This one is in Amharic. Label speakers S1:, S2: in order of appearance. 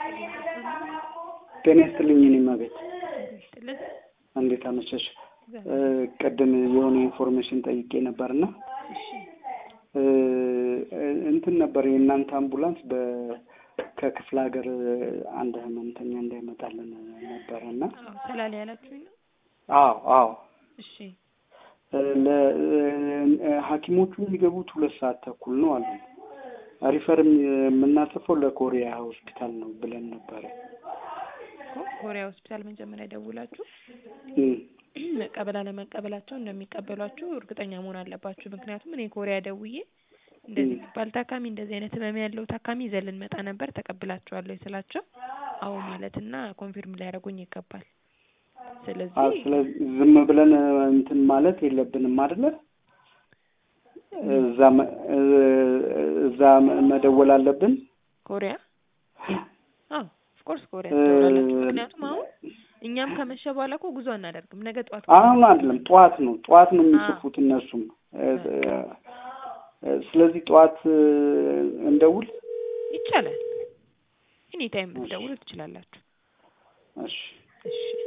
S1: ጤና ይስጥልኝ። እኔማ ቤት
S2: ይስጥልን።
S1: እንዴት አመሸሽ? ቅድም የሆነ ኢንፎርሜሽን ጠይቄ ነበርና
S2: እሺ
S1: እንትን ነበር የእናንተ አምቡላንስ በ ከክፍለ ሀገር አንድ ህመምተኛ እንዳይመጣልን ነበረ እና
S2: አዎ ሰላሌ ያላችሁኝ ነው።
S1: አዎ አዎ
S2: እሺ
S1: ሐኪሞቹ የሚገቡት ሁለት ሰዓት ተኩል ነው አሉ። ሪፈር የምናጽፈው ለኮሪያ ሆስፒታል ነው ብለን ነበረ።
S2: እኮ ኮሪያ ሆስፒታል መጀመሪያ ደውላችሁ
S1: እም፣
S2: መቀበል አለመቀበላቸው እንደሚቀበሏችሁ እርግጠኛ መሆን አለባችሁ። ምክንያቱም እኔ ኮሪያ ደውዬ እንደዚህ የሚባል ታካሚ እንደዚህ አይነት ህመም ያለው ታካሚ ይዘን ልንመጣ ነበር ተቀብላችኋለሁ ስላቸው አዎ ማለትና ኮንፊርም ሊያደርጉኝ ይገባል።
S1: አዎ፣
S2: ስለዚህ
S1: ስለዚህ ዝም ብለን እንትን ማለት የለብንም አይደለ? እዛ መ- እዛ መደወል አለብን።
S2: ኮሪያ አዎ ኦፍኮርስ ኮሪያ
S1: እ-
S2: ትደውላላችሁ። ምክንያቱም አሁን እኛም ከመሸ በኋላ እኮ ጉዞ አናደርግም። ነገ ጠዋት
S1: አሁን አይደለም ጠዋት ነው ጠዋት ነው የሚጽፉት እነሱም። እ- እ- ስለዚህ ጠዋት እንደውል።
S2: ይቻላል። ኤኒ ታይም ልትደውሉ ትችላላችሁ።
S1: እሺ
S2: እሺ